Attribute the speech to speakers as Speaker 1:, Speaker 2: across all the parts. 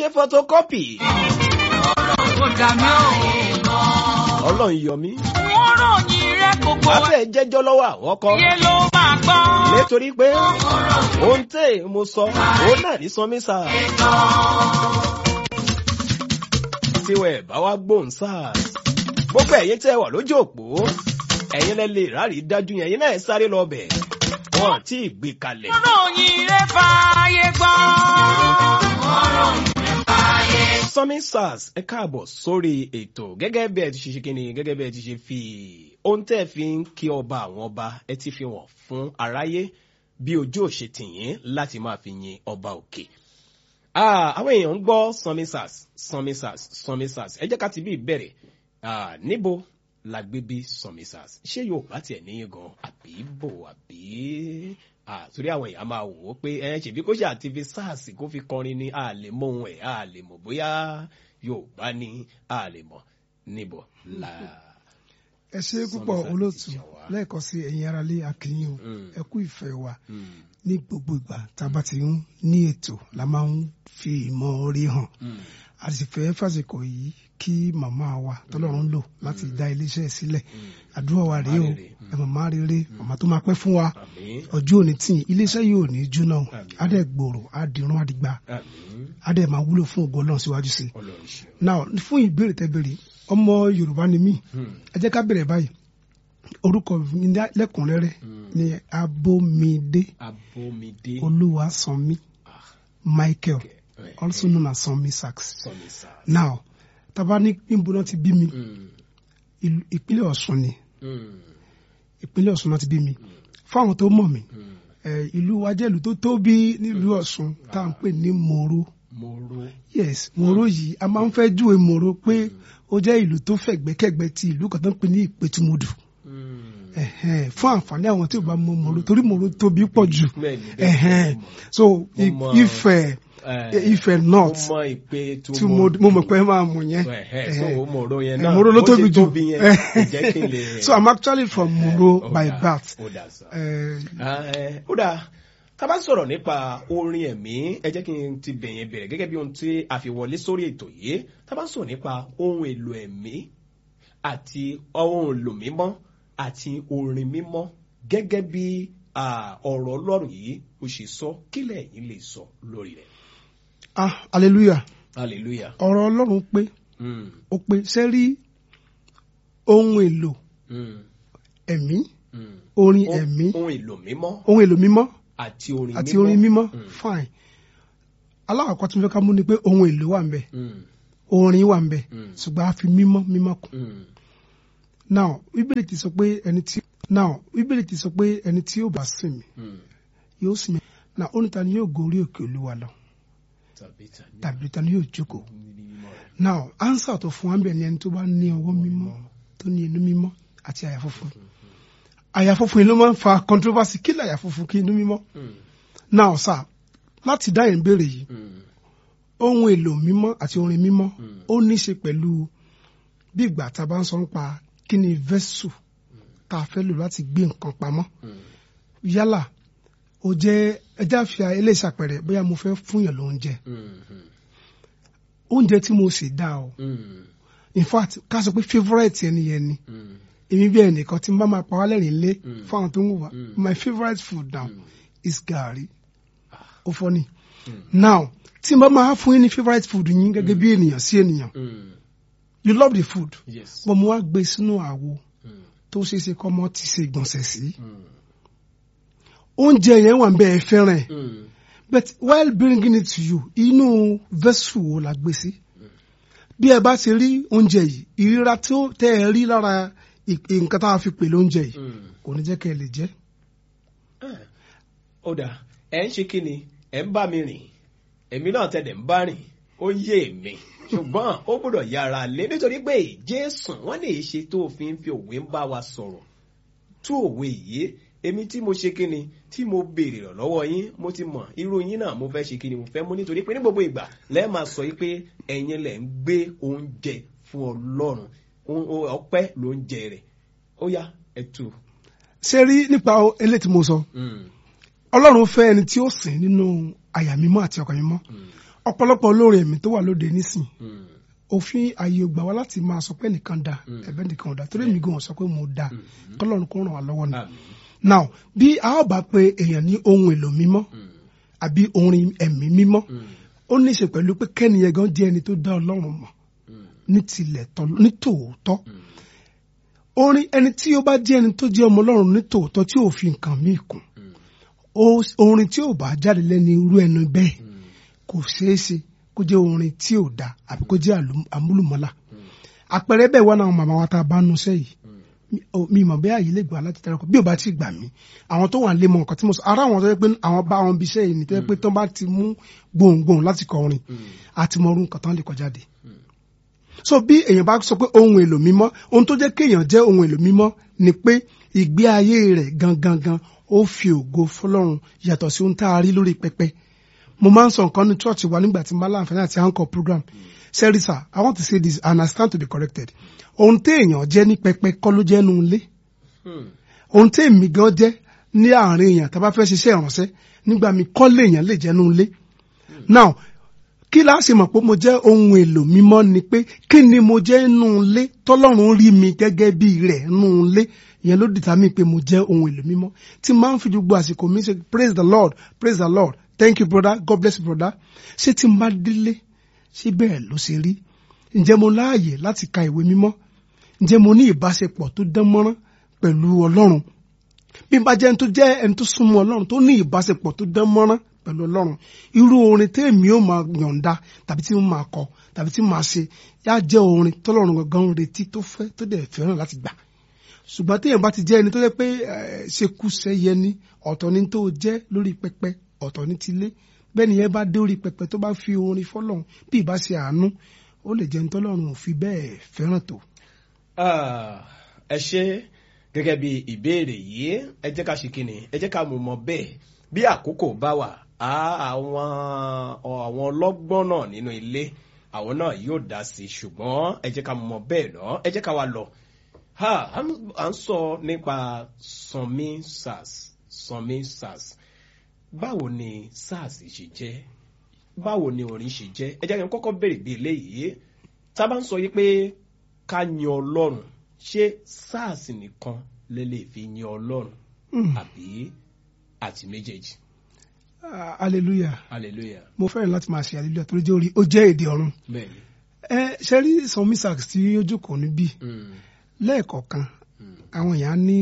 Speaker 1: ṣe photocopy.
Speaker 2: Kò dà mí ò.
Speaker 1: ọlọ́run yọ mí.
Speaker 2: Wọ́n ròyìn rẹ̀ gbogbo
Speaker 1: wàá fẹ́ jẹ́jọ́ lọ́wọ́ àwọn kan.
Speaker 2: ayé ló máa gbọ́.
Speaker 1: nítorí pé ohun tẹ́ mo sọ òun náà ní sọmí sá. tiwẹ̀ bá wá gbóhùn sáà. gbogbo ẹ̀yin tẹ́ wà lójú òpó ẹ̀yin lẹ lè rárí dájú yẹn ẹ̀yin náà ẹ sáré lọ bẹ̀. wọn tí ì gbé kalẹ̀.
Speaker 2: Wọ́n ròyìn rẹ̀ fààyè gbọ́. Wọ́n ròyìn rẹ̀ fààyè
Speaker 1: sọmí sars ẹ káàbọ̀ sórí ètò gẹ́gẹ́ bí ẹ ti ṣe ṣe kíni gẹ́gẹ́ bí ẹ ti ṣe fi ohun tẹ́ ẹ fi ń kí ọba àwọn ọba ẹ ti fi wọ̀n fún aráyé bí ojú òṣè tìyín láti máa fi yin ọba òkè. Ah, àwọn èèyàn ń gbọ́ sọmí sars sọmí sars sọmí sars ẹ jẹ́ ká ti bí ìbẹ̀rẹ̀ Ah, níbo la gbé bí sọmí sars ṣé yóò bá tiẹ̀ níyìn gan àbí bò àbí Ah, torí àwọn èèyàn máa wò ó pé ẹ ṣèbí kó ṣe àti fi sars kó fi kọrin ní a lè mọ ohun ẹ̀ a lè mọ̀ bóyá yorùbá ní a lè mọ̀ níbo la.
Speaker 3: ẹ ṣe púpọ̀
Speaker 1: Sọmísà ti
Speaker 3: olóòtú
Speaker 1: jà wá.
Speaker 3: lẹ́ẹ̀kan sí ẹ̀yin aráalé akínyìn o
Speaker 1: Mm.
Speaker 3: ẹ kú ìfẹ́ wa
Speaker 1: Mm,
Speaker 3: ní gbogbo ìgbà tá a bá ti ń ní ètò la máa ń fi ìmọ̀ orí hàn
Speaker 1: mm,
Speaker 3: a sì fẹ́ fàsìkò yìí kí màmá wa tọ́lọ́run lò láti dá iléeṣẹ́ sílẹ̀
Speaker 1: mm.
Speaker 3: àdúrà wa rèé o
Speaker 1: Màmá rere, mm.
Speaker 3: ẹ màmá rere màmá tó máa pẹ́ fún wa
Speaker 1: àmín
Speaker 3: ọjọ́ òní tí iléeṣẹ́ yìí ò ní jóná o
Speaker 1: Àmín.
Speaker 3: á dẹ̀ gbòòrò á dirun á digba
Speaker 1: àmín
Speaker 3: á dẹ̀ máa wúlò fún ògo ọlọ́run síwájú sí i
Speaker 1: ọlọ́run ṣe.
Speaker 3: now fún ìbéèrè tẹ́ béèrè ọmọ yorùbá ni mí
Speaker 1: Mm,
Speaker 3: ẹ jẹ́ ká bẹ̀rẹ̀ báyìí orúkọ mi ní- lẹ́kùnrẹ́rẹ́
Speaker 1: mm.
Speaker 3: ni abomide
Speaker 1: abomide
Speaker 3: olúwasanmi michael
Speaker 1: Eh,
Speaker 3: also known as sanmi sachs
Speaker 1: sọmi sars.
Speaker 3: now taba ní níbo náà ti bí mi
Speaker 1: Mm,
Speaker 3: ìlú- ìpínlẹ̀ ọ̀ṣun ni
Speaker 1: mm,
Speaker 3: ìpínlẹ̀ ọ̀ṣun náà ti bí mi fáwọn tó mọ̀ mí
Speaker 1: mm.
Speaker 3: eh, ìlú wa jẹ́ ìlú tó tóbi nílùú ọ̀ṣun tá à ń pè ní moro
Speaker 1: mo ro.
Speaker 3: yes moro yìí a máa ń fẹ́ júwe moro pé ó jẹ́ ìlú tó fẹ̀gbẹ́kẹ̀gbẹ́ ti ìlú kan tó ń pè ní ìpẹ̀tùmọdù
Speaker 1: Mm.
Speaker 3: ẹ̀hẹ́n, fún àǹfààní àwọn tí ò bá mọ moro torí moro tóbi pọ̀ jù
Speaker 1: Bẹ́ẹ̀ni, bẹ́ẹ̀ni,
Speaker 3: ẹ̀hẹ́n.
Speaker 1: mo mọ̀.
Speaker 3: so i-
Speaker 1: Mo mọ-
Speaker 3: Ifẹ̀
Speaker 1: Eh,
Speaker 3: Ifẹ̀
Speaker 1: mo
Speaker 3: north
Speaker 1: mọ ìpè tó
Speaker 3: tí mo mo mọ̀ pé ẹ máa mọ̀ yẹn
Speaker 1: Ẹ̀hẹ́, so
Speaker 3: Ẹ̀hẹ́n.
Speaker 1: mo ro yẹn
Speaker 3: Eh,
Speaker 1: náà
Speaker 3: Moro ló
Speaker 1: bó ṣe
Speaker 3: tóbi jù
Speaker 1: tóbi yẹn kò jẹ́ kí n lè.
Speaker 3: so I'm actually from Moro
Speaker 1: Ó
Speaker 3: by
Speaker 1: dáa,
Speaker 3: birth
Speaker 1: ó dáa sá.
Speaker 3: Eh,
Speaker 1: Ah, eh, ó dáa tá a bá sọ̀rọ̀ nípa orin ẹ̀mí ẹ jẹ́ kí n ti bẹ̀yẹn bẹ̀rẹ̀ gẹ́gẹ́ bí ohun tí a fi wọlé sórí ètò yìí tá a bá sọ̀rọ̀ nípa ohun èlò ẹ̀mí àti ohun èlò mímọ́ àti orin mímọ́ gẹ́gẹ́ bí ah, ọ̀rọ̀ ọlọ́run yìí ó ṣe sọ kí lẹ́yìn lè sọ lórí rẹ̀.
Speaker 3: ah hallelujah
Speaker 1: hallelujah.
Speaker 3: ọ̀rọ̀ Ọlọ́run pé
Speaker 1: Mm,
Speaker 3: ó pé sẹ́rí ohun èlò
Speaker 1: mm,
Speaker 3: ẹ̀mí
Speaker 1: mm.
Speaker 3: orin
Speaker 1: Oh-
Speaker 3: ẹ̀mí
Speaker 1: ohun èlò mímọ́
Speaker 3: ohun èlò mímọ́
Speaker 1: àti orin mímọ́
Speaker 3: àti orin mímọ́
Speaker 1: Mm,
Speaker 3: fine alákọ̀ọ́kọ́ tí mo fẹ́ ká mú ni pé ohun èlò wà ń bẹ̀
Speaker 1: mm,
Speaker 3: orin wà ń bẹ̀
Speaker 1: Mm.
Speaker 3: ṣùgbọ́n a fi mímọ́ mímọ́ kù
Speaker 1: mm,
Speaker 3: now bíbélì ti sọ pé ẹni tí now bíbélì ti sọ pé ẹni tí yóò bá sìn mí
Speaker 1: mm.
Speaker 3: yóò sìn mí now ó ní ta ni yóò gorí òkè olúwa lọ
Speaker 1: tàbí tàbí
Speaker 3: tàbí ta ni yóò jókòó
Speaker 1: mímọ́ rẹ̀.
Speaker 3: now answer tó fún wa ń bẹ̀ ni ẹni tó bá ní ọwọ́ mímọ́ tó ní inú mímọ́ àti àyà funfun àyà funfun yìí ló máa ń fa controversy kí lè àyà funfun kí inú mímọ́
Speaker 1: Mm,
Speaker 3: now sir láti dá yẹn béèrè yìí
Speaker 1: mm,
Speaker 3: ohun èlò mímọ́ àti orin mímọ́
Speaker 1: Mm.
Speaker 3: ó ní í ṣe pẹ̀lú bí ìgbà tá a bá ń sọ nípa kí ni vessel tá a fẹ́ lò láti gbé nǹkan pamọ́
Speaker 1: mm,
Speaker 3: yálà ó jẹ́ ẹjẹ́ àfihàn eléyìí ṣàpẹẹrẹ bóyá mo fẹ́ fúnyàn lóúnjẹ
Speaker 1: mm,
Speaker 3: oúnjẹ tí mo sì dá o
Speaker 1: mm,
Speaker 3: in fact ká sọ pé favourite ẹni yẹn ni
Speaker 1: mm,
Speaker 3: èmi bí ẹnìkan tí n bá máa pa wá lẹ́rìn lé
Speaker 1: Mm.
Speaker 3: fún àwọn tó ń wò wá
Speaker 1: Mm.
Speaker 3: my favourite food now
Speaker 1: Mm.
Speaker 3: is gàrí ó fọ́ ni
Speaker 1: Mm.
Speaker 3: now tí n bá máa fún yín ní favourite food yín gẹ́gẹ́ bí ènìyàn sí ènìyàn
Speaker 1: mm,
Speaker 3: you love the food
Speaker 1: yes.
Speaker 3: bọ́n mo wá gbé sínú àwo
Speaker 1: Mm,
Speaker 3: tó ṣeé ṣe kọ́ mọ́ ti ṣe ìgbọ̀nsẹ̀ sí
Speaker 1: mm,
Speaker 3: oúnjẹ yẹn wà ń bẹ́ẹ̀ fẹ́ràn ẹ̀
Speaker 1: mm,
Speaker 3: but while bringing it to you inú vessel wo la gbé sí bí ẹ bá ti rí oúnjẹ yìí ìríra tí ó tẹ́ ẹ rí lára ì- nǹkan tá a fi pè lóúnjẹ yìí
Speaker 1: mm.
Speaker 3: kò ní jẹ́ kẹ́ ẹ lè jẹ́
Speaker 1: Ah, ó dáa ẹ ń ṣe kí ni ẹ ń bá mi rìn èmi náà tẹ̀lé ń bá rìn ó yé mi ṣùgbọ́n ó gbọ́dọ̀ yára lé nítorí pé jésù wọ́n lè ṣe tó fi ń fi òwe ń bá wa sọ̀rọ̀ tú òwe yìí èmi tí mo ṣe kí ni tí mo béèrè rẹ̀ lọ́wọ́ yín mo ti mọ̀ irú yín náà mo fẹ́ ṣe kí ni mo fẹ́ mú nítorí pé ní gbogbo ìgbà lẹ́ẹ̀ máa sọ yìí pé ẹ̀yin lẹ̀ ń gbé oúnjẹ fún ọlọ́run Ó- ó- ọpẹ́ ló ń jẹ rẹ̀ ó yá ẹ tú.
Speaker 3: ṣé rí nípa eléyìí tí mo sọ
Speaker 1: Mm,
Speaker 3: ọlọ́run fẹ́ ẹni tí ó sìn nínú àyà mímọ́ àti ọkàn mímọ́
Speaker 1: mm,
Speaker 3: ọ̀pọ̀lọpọ̀ olórin ẹ̀mí tó wà lóde nísìn
Speaker 1: Mm.
Speaker 3: òfin ààyè ògbà wá láti máa sọ pé nìkan da
Speaker 1: Mm.
Speaker 3: ẹ̀bẹ̀ nìkan ò da torí èmi gan sọ pé mo da kọ́lọ́run kó ràn wá lọ́wọ́ ni.
Speaker 1: Àmín.
Speaker 3: now bí a ó bá pe èèyàn ní ohun èlò mímọ́
Speaker 1: Mm.
Speaker 3: àbí orin ẹ̀mí mímọ́
Speaker 1: Mm.
Speaker 3: ó ní í ṣe pẹ̀lú pé kẹ́niyẹn gan jẹ́ ẹni tó dá ọlọ́run mọ̀
Speaker 1: Mm.
Speaker 3: ní tilẹ̀ tọ́ ní tòótọ́
Speaker 1: Mm.
Speaker 3: orin ẹni tí ó bá jẹ́ ẹni tó jẹ́ ọmọ ọlọ́run ní tòótọ́ tí ò fi nǹkan míì kún
Speaker 1: Mm.
Speaker 3: ó- orin tí ò bá jáde lẹ́nu irú ẹnu bẹ́ẹ̀
Speaker 1: Mm.
Speaker 3: kò ṣeé ṣe kó jẹ́ orin tí ò da àbí kó jẹ́ àlù- àmúlùmọ́lá àpẹẹrẹ bẹ́ẹ̀ wà náà màmá wa tá a bá nu sẹ́yìí mi- ò- mi mọ̀ bẹ́ẹ̀ àyè lè gbà láti tẹ́lẹ̀ kọ́ bí ò bá ti gbà mí àwọn tó wà ń lé mọ nǹkan tí mo sọ ara àwọn tó yẹ pé àwọn bá wọn bí iṣẹ́ yìí ni tó yẹ pé tó bá ti mú gbohùngbohùn láti kọ orin àti mọ orun nǹkan tán lè kọ jáde. so bí èèyàn bá sọ pé ohun èlò mímọ́ ohun tó jẹ́ kéèyàn jẹ́ ohun èlò mímọ́ ni pé ìgbé ayé rẹ̀ gangan gan ó fi ògo fọlọ́run yàtọ̀ sí ohun tá a rí lórí pẹpẹ mo máa ń sọ nǹkan ní church wa nígbà tí n bá láǹfààní àti anchor program serisa i want to say this and i stand to be corrected ohun téèyàn jẹ́ ní pẹpẹ kọ́ ló jẹ́ nu ilé
Speaker 1: Mm.
Speaker 3: ohun téèmí gan jẹ́ ní àárín èèyàn tá a bá fẹ́ ṣiṣẹ́ ìrànṣẹ́ nígbà mi kọ́ léèyàn lè jẹ́ nu ilé now kí la ṣe mọ̀ pé mo jẹ́ ohun èlò mímọ́ ni pé kí ni mo jẹ́ nù ilé tọ́lọ́run rí mi gẹ́gẹ́ bí rẹ̀ nù ilé ìyẹn ló dìtà mí pé mo jẹ́ ohun èlò mímọ́ tí máa ń fi gbogbo àsìkò mi ṣe praise the lord praise the lord thank you brother god bless you brother ṣé tí n bá délé ṣé bẹ́ẹ̀ ló ṣe rí ǹjẹ́ mo láàyè láti ka ìwé mímọ́ ǹjẹ́ mo ní ìbáṣepọ̀ tó dán mọ́rán pẹ̀lú ọlọ́run bí n bá jẹ́ ẹni tó jẹ́ ẹni tó súnmọ́ ọlọ́run tó ní ìbáṣepọ̀ tó dán mọ́rán pẹ̀lú ọlọ́run irú orin tèmi ó máa yọ̀ǹda tàbí tí mo máa kọ tàbí tí mo máa ṣe yá jẹ́ orin tọ́lọ́run gangan ń retí tó fẹ́ tó dẹ̀ fẹ́ràn láti gbà ṣùgbọ́n téèyàn bá ti jẹ́ ẹni tó jẹ́ pé eh, ṣekúṣe yẹ ní ọ̀tọ̀ ní tó jẹ́ lórí pẹpẹ ọ̀tọ̀ ní tilé bẹ́ẹ̀ ni yẹn bá dé orí pẹpẹ tó bá fi orin fọ́lọ́run bí ìbá ṣe àánú ó lè jẹ́ ní tọ́lọ́run ò fi bẹ́ẹ̀ fẹ́ràn tó.
Speaker 1: Ah, ẹ ṣe gẹ́gẹ́ bí ìbéèrè yìí ẹ jẹ́ ká ṣe kíni ẹ jẹ́ ká mú mọ bẹ́ẹ̀ bí àkókò bá wà á àwọn ọ- àwọn ọlọ́gbọ́n náà nínú ilé àwọn náà yóò dá sí i ṣùgbọ́n ẹ jẹ́ ká mú mọ bẹ́ẹ̀ lọ ẹ jẹ́ ká wá lọ. Ha, à ń- à ń sọ nípa sanmi sars sanmi sars báwo ni sars ṣe jẹ́ báwo ni orin ṣe jẹ́ ẹ jẹ́ kí n kọ́kọ́ béèrè bí eléyìí tá a bá ń sọ yìí pé ká yin ọlọ́run ṣé sars nìkan lè lè fi yin ọlọ́run
Speaker 3: Mm.
Speaker 1: àbí àti méjèèjì
Speaker 3: Ah, hallelujah
Speaker 1: hallelujah
Speaker 3: mo fẹ́ràn láti máa ṣe hallelujah torí jẹ́ orí ó jẹ́ èdè ọ̀run
Speaker 1: bẹ́ẹ̀ni.
Speaker 3: ẹ ṣe rí sanmi sax tí ó jókòó níbí
Speaker 1: Mm,
Speaker 3: lẹ́ẹ̀kọ̀ọ̀kan
Speaker 1: mm,
Speaker 3: àwọn èèyàn ní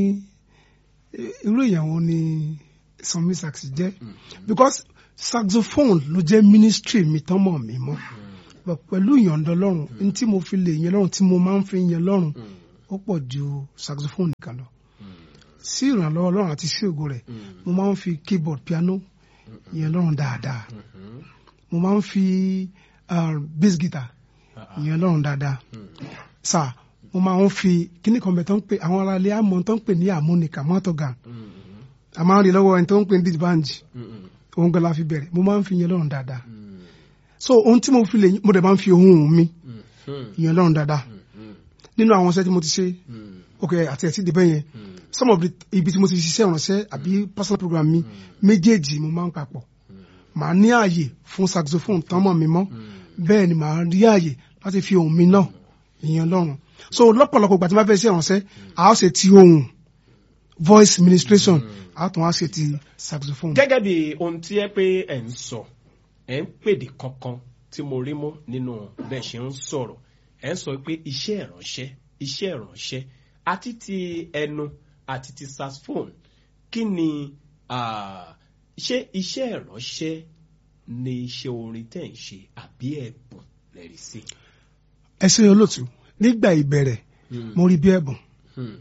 Speaker 3: eh, irú èèyàn wo ni sanmi sax jẹ́
Speaker 1: mm,
Speaker 3: because saxophone ló jẹ́ ministry mi tán mọ̀ mí mọ́ But pẹ̀lú ìyọ̀ǹda ọlọ́run ní tí mo fi lè yẹn lọ́run tí mo máa ń fi yẹn lọ́run
Speaker 1: mm,
Speaker 3: ó pọ̀ ju saxophone nìkan lọ
Speaker 1: mm,
Speaker 3: sí ìrànlọ́wọ́ ọlọ́run àti sí ògo rẹ̀
Speaker 1: mm,
Speaker 3: mo máa ń fi keyboard piano yẹn lọ́run dáadáa
Speaker 1: mhm,
Speaker 3: mo máa ń fi uh, bass guitar
Speaker 1: ah, ah,
Speaker 3: yẹn lọ́run dáadáa
Speaker 1: mm,
Speaker 3: sà mo máa ń fi kíní kan bẹ̀ tó ń pè àwọn ará ilé àmọ́ tó ń pè ní harmonica mọ́tògàn
Speaker 1: mm,
Speaker 3: a máa ń rí lọ́wọ́ ẹni tó ń pè ní dìbànjì
Speaker 1: mm, mm,
Speaker 3: òun gan la fi bẹ̀rẹ̀ mo máa ń fi yẹn lọ́run dáadáa
Speaker 1: mm,
Speaker 3: so ohun tí mo fi lè mo dẹ̀ máa ń fi ohun mi
Speaker 1: mm, mm,
Speaker 3: yẹn lọ́run dáadáa
Speaker 1: mm,
Speaker 3: nínú àwọn iṣẹ́ tí mo ti ṣe
Speaker 1: mm,
Speaker 3: ok àti ẹ̀ tí dìbẹ́ yẹn
Speaker 1: mm,
Speaker 3: some of the ibi tí mo ti ṣiṣẹ́ ìrànṣẹ́ àbí personal program mi méjèèjì mo máa ń papọ̀ màá ní ààyè fún saxophone tán mọ̀ mi mọ́ bẹ́ẹ̀ ni màá rí ààyè láti fi ohun mi náà ìyẹn lọ́rùn so lọ́pọ̀lọpọ̀ ìgbà tí wọ́n fẹ́ ṣe ìrànṣẹ́ a ó ṣe ti ohun voice ministration a tún á ṣe ti saxophone.
Speaker 1: gẹ́gẹ́ bí ohun tí ẹ pé ẹ̀ ń sọ ẹ̀ ń pèdè kankan tí mo rí mú nínú bẹ́ẹ̀ ṣe ń sọ̀rọ̀ ẹ̀ ń sọ pé iṣẹ́ ìránṣẹ́ iṣẹ́ ìránṣẹ́ àti ti ẹnu àti ti saxophone kí ni ah, ṣé iṣẹ́ ìránṣẹ́ ni iṣẹ́ orin tẹ̀ ń ṣe àbí ẹ̀bùn lẹ́rìí sí.
Speaker 3: ẹ ṣe olóòtú nígbà ìbẹ̀rẹ̀ mo rí bí ẹ̀bùn
Speaker 1: Hmm,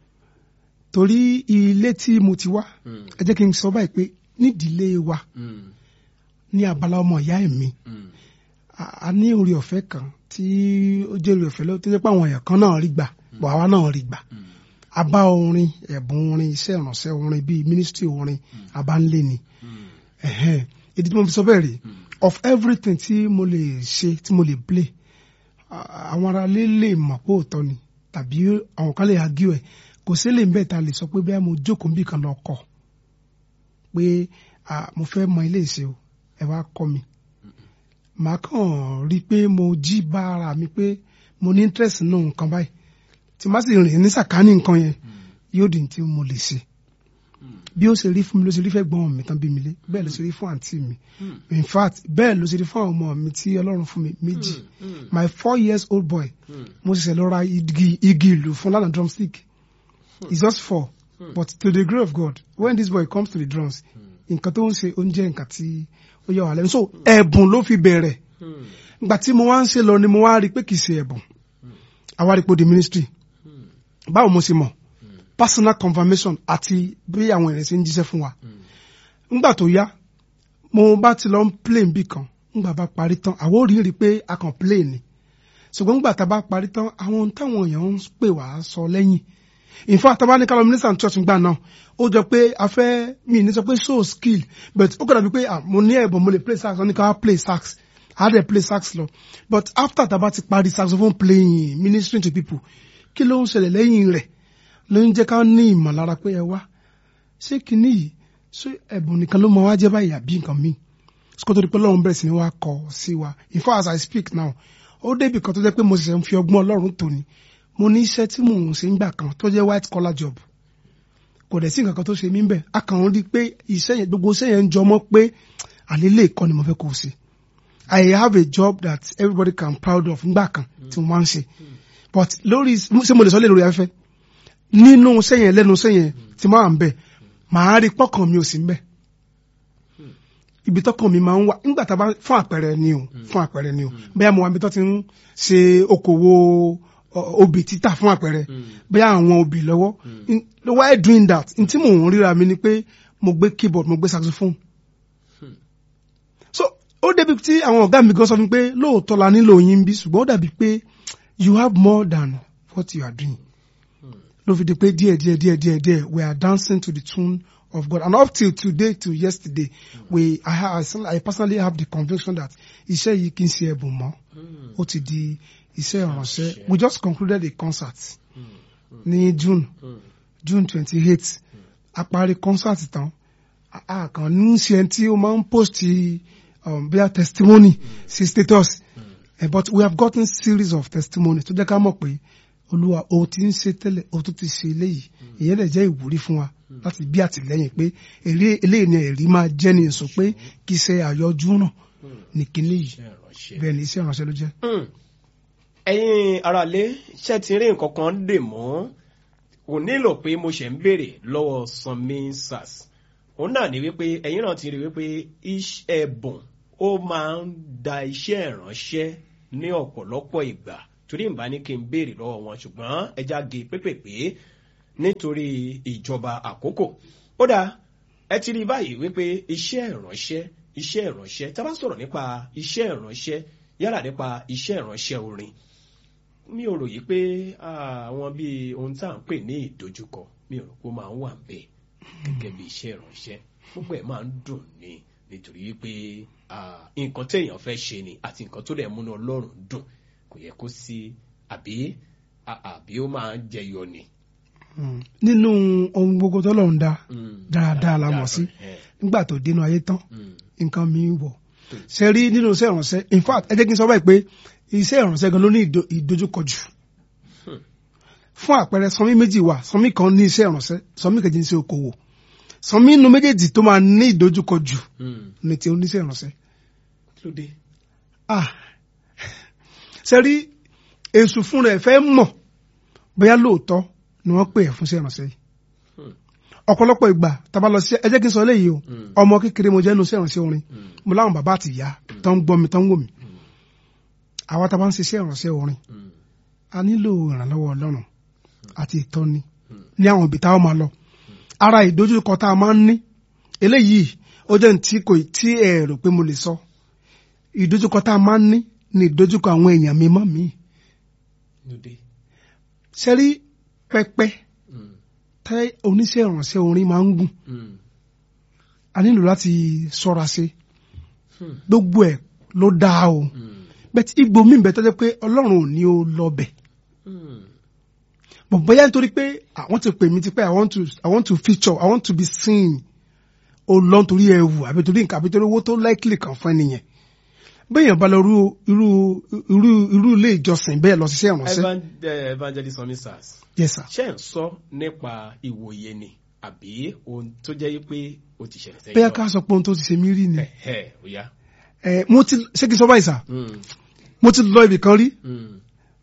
Speaker 3: torí ilé tí mo ti wá
Speaker 1: hmm,
Speaker 3: ẹ jẹ́ kí n sọ báyìí pé nídìílé wa
Speaker 1: hmm,
Speaker 3: ní abala ọmọ ìyá ẹ̀ mi
Speaker 1: hmm,
Speaker 3: a a ní orí ọ̀fẹ́ kan tí ó jẹ́ orí ọ̀fẹ́ lọ́wọ́ tó jẹ́ pé àwọn èèyàn kan náà rí gbà bọ̀ àwa náà rí gbà
Speaker 1: hmm,
Speaker 3: a bá orin ẹ̀bùn orin iṣẹ́ ìrànṣẹ́ orin bíi ministry orin a bá ń lé ni
Speaker 1: hmm,
Speaker 3: Ẹ̀hẹ́n. ìdí tí mo fi sọ bẹ́ẹ̀ rèé of everything tí mo lè ṣe tí mo lè play a- àwọn ará lé lè mọ̀ pé òótọ́ ni tàbí àwọn kan lè argue ẹ̀ kò sí lè bẹ́ẹ̀ ta lè sọ pé bẹ́ẹ̀ mo jókòó níbì kan lọ kọ̀ pé ah, mo fẹ́ mọ ilé ìṣe o ẹ wá kọ́ mi màá kàn rí i pé mo jí bá ara mi pé mo ní interest nínú nǹkan báyìí tí má sì rìn ní sàkání nǹkan yẹn yóò di tí mo lè ṣe bí ó ṣe rí fún mi ló ṣe rí fẹ́ gbọ́n mi tán bí mi lé bẹ́ẹ̀ ló ṣe rí fún àǹtí mi in fact bẹ́ẹ̀ ló ṣe rí fún àwọn ọmọ mi tí ọlọ́run fún mi méjì my four years old boy mo ṣẹ̀ṣẹ̀ lọ ra igi igi ìlú fún lánàá drumstick it's just four but to the glory of God when this boy comes to the drums nǹkan tó ń ṣe oúnjẹ nǹkan tí ó yà wá lẹ́nu so ẹ̀bùn ló fi bẹ̀rẹ̀ ìgbà tí mo wá ń ṣe lọ ni mo wá rí i pé kì í ṣe ẹ̀bùn àwa rí i pé ó di ministry báwo mo ṣe mọ̀ personal confirmation àti bí àwọn èèyàn ṣe ń jíṣẹ́ fún wa ńgbà tó yá mo bá ti lọ ń play bí kan ńgbà bá parí tán àwọn ò rí rí i pé a kàn play ni ṣùgbọ́n ńgbà tá a bá parí tán àwọn ohun táwọn èèyàn ń pè wá sọ lẹ́yìn in fact tá a bá ní kálọ̀ minister church ńgbà náà ó jọ pé a fẹ́ mi ní sọ pé show skill but ó kọ́dà bí pé ah, mo ní ẹ̀bùn mo lè play sax wọ́n ní ká wá play sax a dẹ̀ play sax lọ but after tá a bá ti parí saxophone playing ministering to people kí ló ń ṣẹlẹ̀ lẹ́yìn rẹ̀ ló ń jẹ́ ká ní ìmọ̀lára pé ẹ wá ṣé kinní yìí ṣé ẹ̀bùn nìkan ló máa wá jẹ́ báyìí àbí nǹkan míì sọ́kò tó di pé ọlọ́run bẹ̀rẹ̀ sí ni wá kọ sí wa in fact as I speak now ó débi kan tó jẹ́ pé mo ṣẹ̀ṣẹ̀ ń fi ọgbọ́n ọlọ́run tò ní mo ní iṣẹ́ tí mò ń ṣe ń gbà kan tó jẹ́ white collar job kò dẹ̀ sí nǹkan kan tó ṣe mí bẹ̀ a kàn ń rí i pé iṣẹ́ yẹn gbogbo iṣẹ́ yẹn ń jọmọ́ pé àlélẹ́ ìkọ́ ni mo fẹ́ kó o ṣe I have a job that everybody can proud of ngbà kan tí mo máa ń ṣe but lórí ṣé mo lè sọ lé lórí afẹ́fẹ́ nínú iṣẹ́ yẹn lẹ́nu iṣẹ́ yẹn tí máa ń bẹ̀ màá rí pọ́kàn mi ò sí ń bẹ̀ ibi tọkàn mi máa ń wà nígbà tá a bá fún àpẹẹrẹ ni o fún àpẹẹrẹ ni o bẹ́ẹ̀ mo wà níbi tó ti ń ṣe okòwò ọ- obì títà fún àpẹẹrẹ bẹ́ẹ̀ àwọn obì lọ́wọ́ In- while doing that n tí mò ń ríra mi ni pé mo gbé keyboard mo gbé saxophone so ó débi tí àwọn ọ̀gá mi gan sọ fún mi pé lóòótọ́ la nílò yín bí ṣùgbọ́n ó dàbí pé you have more than what you are doing ló fi di pé díẹ̀ díẹ̀ díẹ̀ díẹ̀ díẹ̀ we are dancing to the tune of God and up till today to yesterday we I, ha- I, still- I personally have the conviction that iṣẹ́ yìí kì í ṣe ẹ̀bùn mọ́ ó ti di iṣẹ́ ìránṣẹ́ we just concluded a concert ní June June twenty eight a parí concert tán a- a kàn ní ṣe ẹni tí ó máa ń post um, bíi testimony sí status Eh, but we have gotten series of testimony tó jẹ́ ká mọ̀ pé olúwa o ti ń ṣe tẹ́lẹ̀ o tún ti ṣe eléyìí ìyẹn lè jẹ́ ìwúrí fún wa láti bí àtìlẹ́yìn pé èrè eléyìí ni ẹ̀rí máa jẹ́ ní èso pé kì í ṣe àyọjú náà ní kinní yìí
Speaker 1: Iṣẹ́ ìránṣẹ́.
Speaker 3: bẹ́ẹ̀ ni iṣẹ́ ìránṣẹ́ ló jẹ́.
Speaker 1: Hmm. ẹ̀yin aráalé ṣe ti rí nǹkan kan dè mọ́ kò nílò pé mo ṣe ń béèrè lọ́wọ́ sanmi sars òun náà ní wípé ẹ̀yin náà ti rí wípé iṣẹ́ ẹ̀bùn ó máa ń da iṣẹ́ ìránṣẹ́ ní ọ̀pọ̀lọpọ̀ ìgbà torí ìbá ní kí n béèrè lọ́wọ́ wọn ṣùgbọ́n ẹja ge pépèpé nítorí ìjọba àkókò ó dáa ẹ ti rí báyìí wípé iṣẹ́ ìránṣẹ́ iṣẹ́ ìránṣẹ́ tá a bá sọ̀rọ̀ nípa iṣẹ́ ìránṣẹ́ yálà nípa iṣẹ́ ìránṣẹ́ orin mi ò rò yí pé ah, àwọn bíi ohun tá à ń pè ní ìdojúkọ mi ò rò pé ó máa ń wà ń bẹ̀ gẹ́gẹ́ bí iṣẹ́ ìránṣẹ́ gbogbo ẹ̀ máa ń dùn ní nítorí pé ah, nǹkan téèyàn fẹ́ ṣe ni àti nǹkan tó dẹ̀ múnú ọlọ́run dùn kò yẹ kó sí àbí ah, àbí ó máa ń jẹyọ ni.
Speaker 3: Mm. nínú ohun gbogbo tọ́lọ́run dá
Speaker 1: Mm.
Speaker 3: dáadáa la mọ̀ sí
Speaker 1: Eh,
Speaker 3: nígbà tó dénú ayé tán
Speaker 1: mm.
Speaker 3: nǹkan mi ń wọ̀ ṣe rí nínú iṣẹ́ ìránṣẹ́ in fact ẹ jẹ́ kí n sọ báyìí pé iṣẹ́ ìránṣẹ́ gan ló ní ìdo- ìdojúkọ jù fún àpẹẹrẹ sọmí méjì wà sọmí kan ní iṣẹ́ ìránṣẹ́ sọmí kejì ní iṣẹ́ okòwò sọmí inú méjèèjì tó máa ní ìdojúkọ jù
Speaker 1: Mm.
Speaker 3: ní ti oníṣẹ́ ìránṣẹ́
Speaker 1: kí ló dé?
Speaker 3: ah ṣe rí èṣù fún rẹ̀ fẹ́ mọ̀ bóyá lóòótọ́ ni wọ́n pè é fún iṣẹ́ ìránṣẹ́ yìí
Speaker 1: Hmm.
Speaker 3: ọ̀pọ̀lọpọ̀ ìgbà tàbá lọ sí ẹ jẹ́ kí n sọ eléyìí o
Speaker 1: Hmm.
Speaker 3: ọmọ kékeré mo jẹ́ nu iṣẹ́ ìránṣẹ́ orin
Speaker 1: Mm.
Speaker 3: mo láwọn bàbá àti ìyá tó ń gbọ́ mi tó ń wò mí àwa tá a bá ń ṣiṣẹ́ ìránṣẹ́ orin
Speaker 1: Mm.
Speaker 3: a nílò ìrànlọ́wọ́ ọlọ́run àti ìtọ́ni ní àwọn ibi táwọn máa lọ ara ìdojúkọ tá a máa ń ní eléyìí ó jẹ́ ní tí kò tí ẹ rò pé mo lè sọ ìdojúkọ tá a máa ń ní ní ìdojúkọ àwọn èèyàn mi mọ́ mi
Speaker 1: kí ló dé?
Speaker 3: ṣe rí pẹpẹ
Speaker 1: Mm.
Speaker 3: tẹ oníṣẹ́ ìránṣẹ́ orin máa ń gùn
Speaker 1: Mm.
Speaker 3: a nílò láti ṣọ́ra ṣe
Speaker 1: Hmm.
Speaker 3: gbogbo ẹ̀ ló dáa o
Speaker 1: Mm.
Speaker 3: bẹ́ẹ̀ tí igbó mi bẹ tọ́jú pé ọlọ́run ò ní o lọ bẹ̀
Speaker 1: Mm.
Speaker 3: bọ̀ bóyá nítorí pé àwọn ti pè mí ti pé i want to i want to feature i want to be seen o lọ nítorí ẹwù àbí torí nǹkan àbí torí owó tó likely kan fún ẹnìyẹn béèyàn bá lọ irú irú irú irú ilé ìjọsìn bẹ́ẹ̀ lọ ṣiṣẹ́ ìrànṣẹ́
Speaker 1: Evan- eh, evangelist omisas
Speaker 3: yes sir
Speaker 1: ṣe ń sọ nípa ìwòye ni àbí ohun tó jẹ́ pé ó ti ṣẹlẹ̀ sẹ́yìn
Speaker 3: bẹ́ẹ̀ ká sọ pé ohun tó ti ṣe mí rí ni
Speaker 1: ẹ̀ ó yá.
Speaker 3: ẹ mo ti ṣé kí n sọ báyìí sà
Speaker 1: Mm,
Speaker 3: mo ti lọ ibì kan rí
Speaker 1: mm,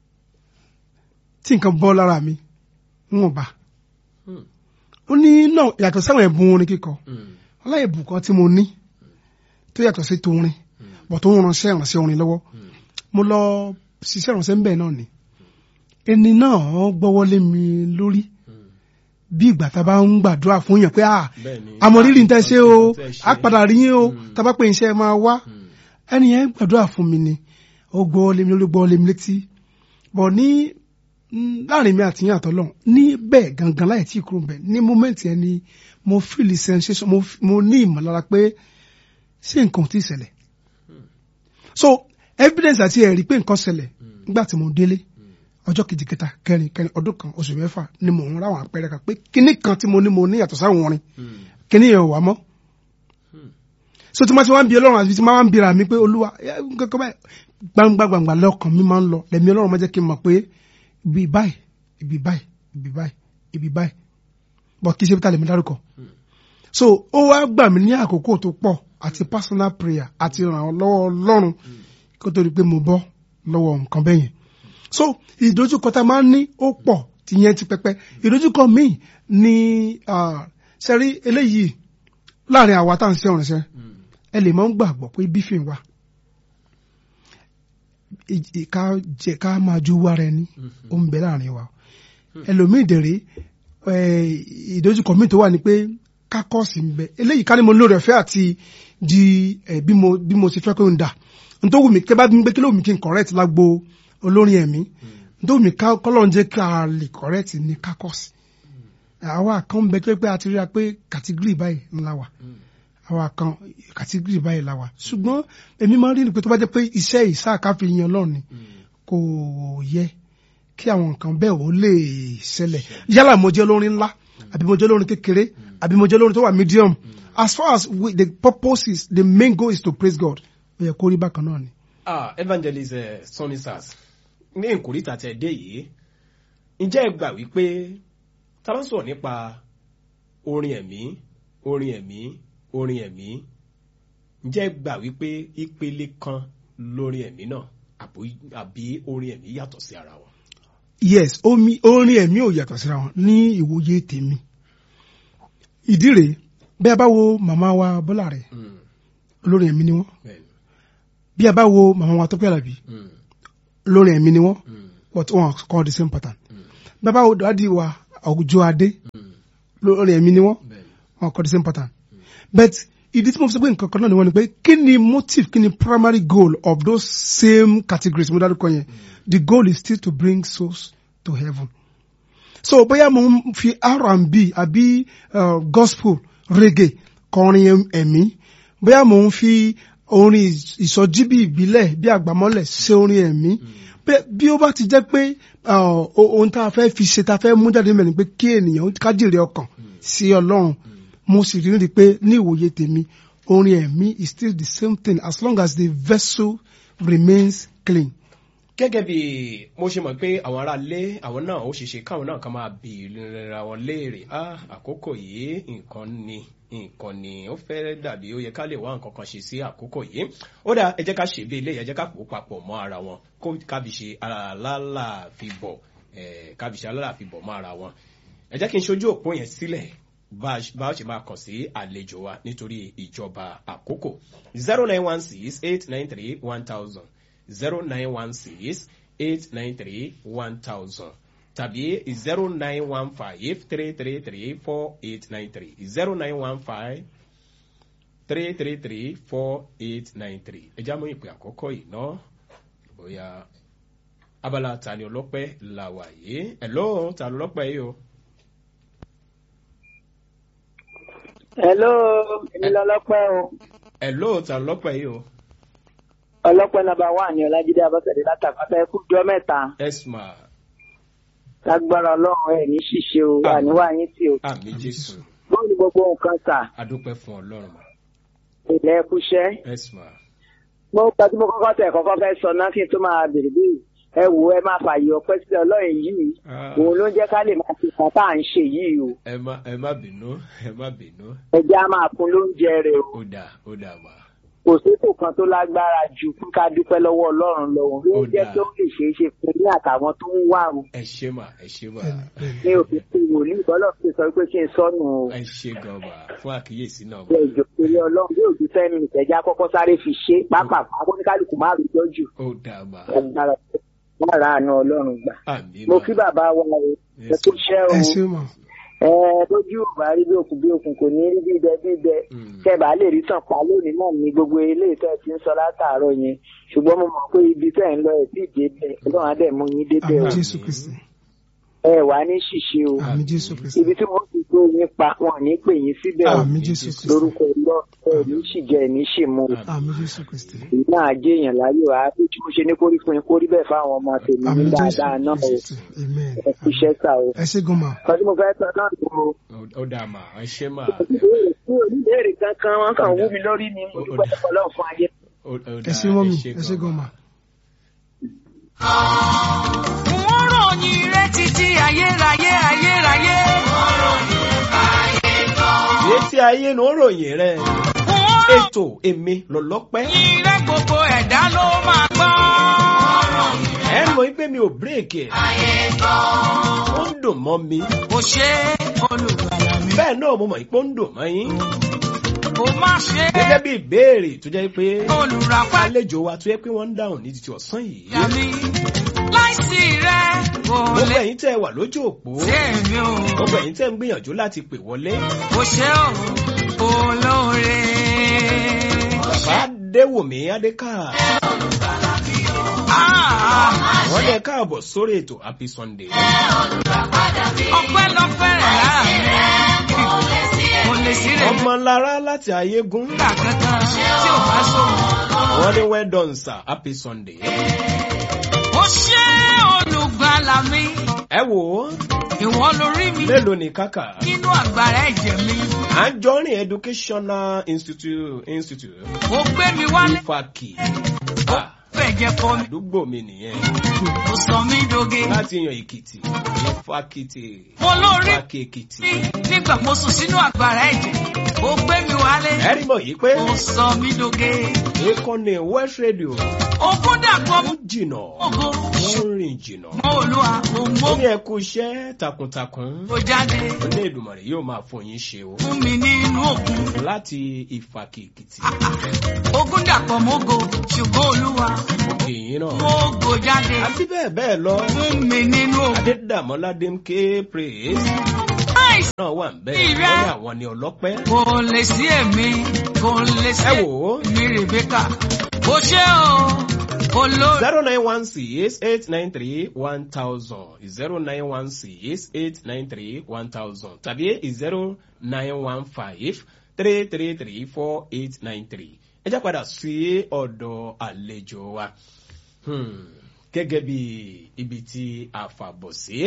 Speaker 3: tí nǹkan bọ́ lára mi wọn bá
Speaker 1: mm,
Speaker 3: ó ní náà yàtọ̀ sáwọn ẹ̀bùn orin kíkọ
Speaker 1: mm,
Speaker 3: aláìbùn kan tí mo ní tó yàtọ̀ sí torin bọ̀ tó ń ránṣẹ́ ìránṣẹ́ orin lọ́wọ́
Speaker 1: mm.
Speaker 3: mo lọ ṣiṣẹ́ ìránṣẹ́ ń bẹ̀ náà ni ẹni náà gbọ́wọ́lé mi lórí bí ìgbà tá a bá ń gbàdúrà fún yàn pé ah
Speaker 1: Bẹ́ẹ̀ni.
Speaker 3: àmọ̀rírì ń tẹ́ ṣe o
Speaker 1: Tẹ́ ṣe.
Speaker 3: á padà rí yín o
Speaker 1: Mm.
Speaker 3: tá a bá pè iṣẹ́ máa wá
Speaker 1: Mm,
Speaker 3: ẹni yẹn gbàdúrà fún mi ni ó gbọ́wọ́lé mi lórí gbọ́wọ́lé mi létí bọ̀ ní mm, láàrin mi àti yín àtọ́lọ́hún ní bẹ́ẹ̀ gangan láì tí ì kúrò bẹ́ẹ̀ ní mọ́mẹ́ǹtì yẹn ni mo feel sensation mo, f- mo ní ìmọ̀lára pé ṣé nǹkan ò tí ì ṣẹlẹ̀ so evidence àti ẹ̀rí pé nǹkan ṣẹlẹ̀ nígbà tí mo délé ọjọ́ kejì kẹta kẹrin kẹrin ọdún kan oṣù mẹ́fà ni mò ń ráwọn àpẹẹrẹ kan pé kíní kan tí mo ní mo ní yàtọ̀ sáwọn orin
Speaker 1: mm,
Speaker 3: kíní yẹn ò wá mọ́ so tí ma ti wá ń bi ọlọ́run àti tí ma wá ń bira mi pé olúwa ẹ, kankan báyìí gbangba gbangba lọ́kàn mi máa ń lọ lẹ́mi ọlọ́run máa jẹ́ kí n mọ̀ pé ibi báyìí ibi báyìí ibi báyìí ibi báyìí bọ̀ kí ṣe bí ta lè mi dárúkọ so ó wá gbà mí ní àkókò tó pọ̀ àti personal prayer àti ràn án lọ́wọ́ ọlọ́run kó tó di pé mo bọ́ lọ́wọ́ nǹkan bẹ́ẹ̀ yẹn so ìdojúkọ tá a máa ń ní ó pọ̀ ti yẹn ti pẹpẹ ìdojúkọ míì ni sẹ́rí eléyìí láàrin àwa tá à ń ṣe ọ̀rìn ṣẹ́
Speaker 1: mm,
Speaker 3: ẹ lè máa ń gbàgbọ́ pé bífìn wa ì- ì- ká jẹ ká máa ju wára ẹni ó ń bẹ láàrin wa ẹlòmíì dèrè ìdojúkọ míì tó wà ní pé kákọ́ọ̀sì ń bẹ eléyìí ká ní mo lóore ọ̀fẹ́ àti di ẹ, bí mo bí mo ti fẹ́ kó ń dà nítorí wù mí kí ẹ bá bí mi pé kí ló wù mí kí n correct lágbo olórin ẹ̀mí nítorí wù mí ká kọ́lọ́n jẹ́ ká lè correct ní kákọ́ọ̀sì àwa kan bẹ tó yẹ pé a ti rí a pé kàtígírì báyìí ńlá wà àwa kan kàtígírì báyìí la wà ṣùgbọ́n èmi máa ń rí ni pé tó bá jẹ́ pé iṣẹ́ ìsáàká fi yan Ọlọ́run ni kò yẹ kí àwọn nǹkan bẹ́ẹ̀ ó lè ṣẹlẹ̀ yálà mo jẹ́ olórin ńlá àbí mo jẹ́ olórin kékeré àbí mo jẹ́ olórin tó wà medium as far as we, the purpose is the main goal is to praise God ó yẹ kó rí bákan náà ni.
Speaker 1: ah evangelist uh, sonny sars ní ìkórìtà tẹ dé yìí ǹjẹ́ ẹ gbà wípé tá a bá ń sọ̀rọ̀ nípa orin ẹ̀mí orin ẹ̀mí orin ẹ̀mí ǹjẹ́ ẹ gbà wípé ìpele kan lórin ẹ̀mí náà àbò- àbí orin ẹ̀mí yàtọ̀ sí ara wọn.
Speaker 3: yes omi orin ẹ̀mí ò yàtọ̀ síra wọn ní ìwòye tèmi ìdí rèé bí a bá wo màmá wa Bọ́lá rẹ̀
Speaker 1: Mm,
Speaker 3: olórin ẹ̀mí ni wọ́n
Speaker 1: bẹ́ẹ̀ni.
Speaker 3: bí a bá wo màmá wa Tọ́pẹ́ Àlàbí
Speaker 1: Mm,
Speaker 3: olórin ẹ̀mí ni wọ́n
Speaker 1: mm,
Speaker 3: but wọn kọ́ the same pattern
Speaker 1: mm,
Speaker 3: bí a bá wo dàdí wa Òjó Adé
Speaker 1: mm,
Speaker 3: olórin ẹ̀mí ni wọ́n
Speaker 1: bẹ́ẹ̀ni.
Speaker 3: wọn kọ́ the same pattern but ìdí tí mo fi sọ pé nǹkan kan náà ni wọ́n ni pé kí ni motive kí ni primary goal of those same categories mo dárúkọ yẹn the goal is still to bring souls to heaven so bóyá mo ń fi R&B àbí uh, gospel reggae kọrin ẹ̀mí bóyá mo ń fi orin ìsọjí bí ìbílẹ̀ bí àgbàmọ́lẹ̀ ṣe orin ẹ̀mí Bẹ́- bí ó bá ti jẹ́ pé uh, o- ohun tá a fẹ́ fi ṣe tá a fẹ́ mú jáde mẹ́rin pé kí ènìyàn ká jèrè ọkàn sí ọlọ́run mo sì rí rí i pé ní ìwòye tèmi orin ẹ̀mí is still the same thing as long as the vessel remains clean.
Speaker 1: gẹ́gẹ́ bí mo ṣe mọ̀ pé àwọn ará ilé àwọn náà ó ṣeéṣe káwọn náà kan máa bì ra wọn léèrè ah àkókò yìí nǹkan ni nǹkan ni ó fẹ́ dàbí ó yẹ ká lè wá nǹkan kan ṣe sí àkókò yìí ó dà ẹ jẹ́ ká ṣe bí eléyìí ẹ jẹ́ ká pò papọ̀ mọ́ ara wọn kó kábi ṣe alálàáfíbọ̀ ẹ̀ kábi ṣe alálàáfíbọ̀ mọ́ ara wọn ẹ jẹ́ kí n ṣojú òpó yẹn sílẹ̀ bá a ṣe- bá a ṣe máa kàn sí àlejò wa nítorí ìjọba àkókò zero nine one six eight nine three one thousand zero nine one six eight nine three one thousand tàbí zero nine one five three three three four eight nine three zero nine one five three three three four eight nine three ẹ já mú ìpè àkọ́kọ́ yìí ná bóyá abala tani ọlọ́pẹ́ là wà yìí ẹ̀ lóhùn tani ọlọ́pẹ́ yìí o.
Speaker 4: hello èmi lọlọpẹ o
Speaker 1: ẹ̀ lóhùn tani ọlọ́pẹ́ yìí o.
Speaker 4: ọlọpẹ nàbà wà ní ọlájídé abọ́sẹ̀dé látàkàtà ẹkú jọ mẹ́ta
Speaker 1: esma
Speaker 4: lágbára ọlọ́run ẹ̀ ní ṣíṣe o
Speaker 1: Àmín.
Speaker 4: àníwá yín tí o
Speaker 1: àmì jésù
Speaker 4: bóòlù gbogbo nǹkan sà
Speaker 1: adúpẹ́ fún ọlọ́run
Speaker 4: ilẹ̀ ẹkúṣẹ́
Speaker 1: esma
Speaker 4: mo gba tí mo kọ́kọ́ tẹ̀ kọ́kọ́ fẹ́ sọ náà kí n tó máa bèrè bí ẹ wò ẹ máa fààyè ọpẹ́ sílẹ̀ ọlọ́run yìí òun ló ń jẹ́ ká lè máa fi kan tá à ń ṣe yìí o
Speaker 1: ẹ má ẹ má bínú ẹ má bínú
Speaker 4: ẹjẹ́ á máa fún lóúnjẹ rẹ̀ o
Speaker 1: ó dà ó dà mà
Speaker 4: kò sétò kan tó lágbára ju fún ká dúpẹ́ lọ́wọ́ ọlọ́run lọ́wọ́ ló
Speaker 1: Ó
Speaker 4: ń jẹ́
Speaker 1: dáa.
Speaker 4: tó lè ṣeé ṣe fún ní àtàwọn tó ń wà o
Speaker 1: ẹ ṣé mà ẹ ṣé mà
Speaker 4: ní òfin tí wòlíì bọ́lọ̀ ti sọ pé kí n sọnù o
Speaker 1: ẹ ṣé gan mà fún àkíyèsí náà mà
Speaker 4: ṣe ìjòkèrè ọlọ́run bí òjú fẹ́ mi ìtẹ́já kọ́kọ́ sáré fi ṣe pápá akóníkálukú má rí lọ́jù
Speaker 1: ó dà mà
Speaker 4: agbára lára àánú ọlọ́run gbà.
Speaker 1: àmì
Speaker 4: mo
Speaker 1: mà
Speaker 4: kí bàbá wa o ẹ
Speaker 1: Yes,
Speaker 4: kú iṣẹ́ o
Speaker 3: ẹ ṣe mọ̀
Speaker 4: ẹ lójú ò bá rí bí òkun bí òkun kò ní rí bíbẹ bíbẹ
Speaker 1: Mm.
Speaker 4: tẹ bá lè rí tàn pa lónìí náà ní gbogbo eléyìí tẹ ti ń sọ látàárọ̀ yẹn ṣùgbọ́n mo mọ̀ pé ibi tẹ ń lọ ẹ tí ì débẹ̀ ọlọ́run á dẹ̀ mú yín débẹ̀
Speaker 3: àmì
Speaker 4: o
Speaker 3: jésù kristi
Speaker 4: ẹ wà ní ṣìṣe o
Speaker 3: àmì jésù kristi
Speaker 4: ibi tí wọ́n ti tó yín pa wọn ò ní pè yín síbẹ̀ o
Speaker 3: àmì jésù kristi
Speaker 4: lórúkọ ìlọ ẹ ní ṣìjẹ ẹ ní ṣìmú o
Speaker 3: àmì jésù kristi
Speaker 4: èyí náà jẹ́ èèyàn láyé wa bí tí mo ṣe ní kórí fún yín kórí bẹ́ẹ̀ fáwọn ọmọ tèmi
Speaker 3: àmì
Speaker 4: ní
Speaker 3: jésù
Speaker 4: dáadáa náà o
Speaker 3: kristi amen
Speaker 4: ẹ kú iṣẹ́ sà o.
Speaker 3: ẹ ṣe gan ma
Speaker 4: kan tí mo fẹ́ sọ náà tó o
Speaker 1: Ó- ó dà mà ẹ ṣé mà
Speaker 4: ìbéèrè tí oníbèrè kankan wọn kàn wú mi lórí ni mo dúpẹ́ ọlọ́run fún ayé.
Speaker 1: ó ó
Speaker 3: ẹ
Speaker 1: dà
Speaker 3: ṣe mọ́ mi ẹ ṣe
Speaker 1: gan
Speaker 3: gan
Speaker 1: mà.
Speaker 3: ma
Speaker 2: Wọ́n ròyìn rẹ títí ayérayé ayérayé.
Speaker 1: etí ayé ló ń ròyìn rẹ
Speaker 2: Wọ́n
Speaker 1: ètò èmi lọ́lọ́pẹ́
Speaker 2: ròyìn rẹ gbogbo ẹ̀dá ló máa gbọ́.
Speaker 1: ẹ mọ̀ pé mi ò bírèkì ẹ̀ ó ń dùn mọ́ mi
Speaker 2: Kò ṣe olùgbàlà mi.
Speaker 1: bẹ́ẹ̀ náà mo mọ̀ pé ó ń dùn mọ́ yín
Speaker 2: Kò má ṣe
Speaker 1: gẹ́gẹ́ bí ìbéèrè tó jẹ́ pé
Speaker 2: olùràpá
Speaker 1: àlejò wa tó yẹ pé wọ́n ń dáhùn ní títí ọ̀sán yìí
Speaker 2: mi. Láìsí rẹ kò
Speaker 1: gbogbo
Speaker 2: lè
Speaker 1: ẹ̀yin tẹ́ ẹ wà lójú òpó
Speaker 2: ṣe mí o.
Speaker 1: gbogbo ẹ̀yin tẹ́ ń gbìyànjú láti pè wọlé
Speaker 2: Kò ṣe o olóore.
Speaker 1: bàbá déwòmí adéká
Speaker 2: Ah,
Speaker 1: wọ́n lè káàbọ̀ sórí ètò happy sunday
Speaker 2: Ọpẹ́ lọ fẹ́rẹ̀ lára mi. Kò lè sí rẹ̀
Speaker 1: ọmọ lára láti ayégún
Speaker 2: nígbà kankan tí ò bá sọ̀rọ̀.
Speaker 1: wọ́n ní well done sir happy sunday
Speaker 2: Ó ṣe olùgbàlà mi.
Speaker 1: ẹ wò ó
Speaker 2: Ìwọ lórí mi
Speaker 1: mélòó ni kàkà
Speaker 2: nínú àgbàrá ẹ̀jẹ̀ mi.
Speaker 1: anjorin educational institute institute
Speaker 2: Ó gbé mi wálé
Speaker 1: ifaki Ah,
Speaker 2: fẹ̀jẹ̀ fọ mi.
Speaker 1: àdúgbò mi nìyẹn
Speaker 2: Ó sọ mí doge.
Speaker 1: láti yan èkìtì ifakiti
Speaker 2: Mo lórí
Speaker 1: ifaki èkìtì
Speaker 2: mi nígbà mo sùn sínú àgbàrá ẹ̀jẹ̀. Ó gbé mi wálé.
Speaker 1: ẹ rí mọ̀ yìí pé
Speaker 2: Ó sọ mí doge.
Speaker 1: ìkànnì west radio
Speaker 2: Ogún dàpọ̀
Speaker 1: ó
Speaker 2: mú
Speaker 1: jìnà
Speaker 2: ògo.
Speaker 1: wọ́n ń rìn jìnà
Speaker 2: Mọ Olúwa, mo
Speaker 1: ó
Speaker 2: mọ́
Speaker 1: ní ẹ kú iṣẹ́ takuntakun
Speaker 2: kó jáde
Speaker 1: ilé ìdùmọ̀rẹ̀ yóò máa fún yín ṣe o
Speaker 2: fún mi nínú òkun.
Speaker 1: láti ìfàkì èkìtì
Speaker 2: Ogún dàpọ̀ mógo ṣùgbọ́n Olúwa,
Speaker 1: òkè yín náà
Speaker 2: mógo jáde
Speaker 1: àti bẹ́ẹ̀ bẹ́ẹ̀ lọ
Speaker 2: fún mi nínú òkun.
Speaker 1: adédàmọ́lá démké praise
Speaker 2: Láìsí
Speaker 1: náà wà ń bẹ́ẹ̀
Speaker 2: Ìrẹ́.
Speaker 1: wọ́n ní àwọn ní ọlọ́pẹ́
Speaker 2: kò lè sí èmi, kò lè sí
Speaker 1: ẹ wò ó
Speaker 2: èmi Rèbékà. Kò ṣe o, olórí.
Speaker 1: zero nine one six eight nine three one thousand zero nine one six eight nine three one thousand tàbí zero nine one five three three three four eight nine three ẹ já padà sí ọ̀dọ̀ àlejò wa Hmm, gẹ́gẹ́ bí ibi tí a fàbọ̀ sí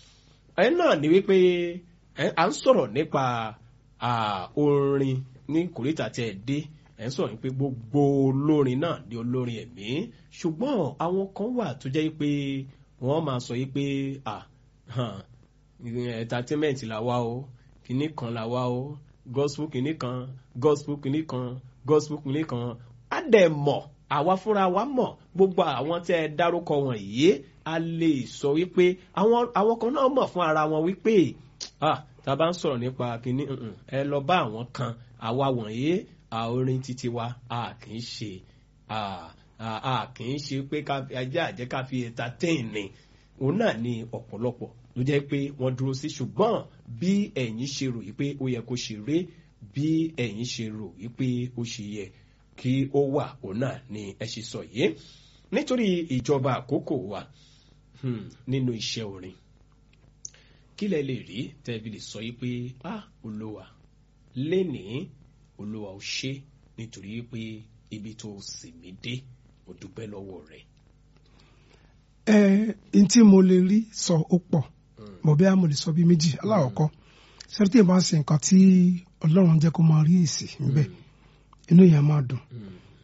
Speaker 1: ẹ náà ni wípé ẹ à ń sọ̀rọ̀ nípa à, orin ní kòríta tí ẹ dé ẹ ń sọ̀rọ̀ wípé gbogbo olórin náà ní olórin ẹ̀mí ṣùgbọ́n àwọn kan wà tó jẹ́ pé wọ́n máa sọ yí pé à hàn, entertainment la wá o kinní kan la wá o gospel kinní kan gospel kinní kan gospel kinní kan á dẹ̀ mọ̀ àwa fúnra wa mọ̀ gbogbo àwọn tẹ́ ẹ dárúkọ wọ̀nyí a lè sọ wípé àwọn àwọn kan náà mọ̀ fún ara wọn wípé ah tá a bá ń sọ̀rọ̀ nípa kinní mm-mm, ẹ lọ bá àwọn kan àwa wọ̀nyí à, orin títí wa a kì í ṣe a a- a kì í ṣe pé ká ajá àjẹ́ ká fi entertain ni òun náà ni ọ̀pọ̀lọpọ̀ ló jẹ́ pé wọ́n dúró sí ṣùgbọ́n bí ẹ̀yin ṣe rò wípé ó yẹ kó ṣe ré bí ẹ̀yin ṣe rò wípé ó ṣe yẹ kí ó wà òun náà ni ẹ ṣe sọ yìí nítorí ìjọba àkókò wa hmm, nínú iṣẹ́ orin kí lẹ lè rí tẹ́bí lè sọ yìí pé ah olúwa lénìí olúwa ò ṣe nítorí pé ibi tó sì mí dé mo dúpẹ́ lọ́wọ́ rẹ̀.
Speaker 3: ẹ n tí mo lè rí sọ ó pọ̀ mọ̀ bí a mo lè sọ bí méjì aláwọ̀kọ́ sẹ́rí tí ìbá ń ṣe nǹkan tí ọlọ́run jẹ́ kó máa rí èsì níbẹ̀ inú yẹn máa dùn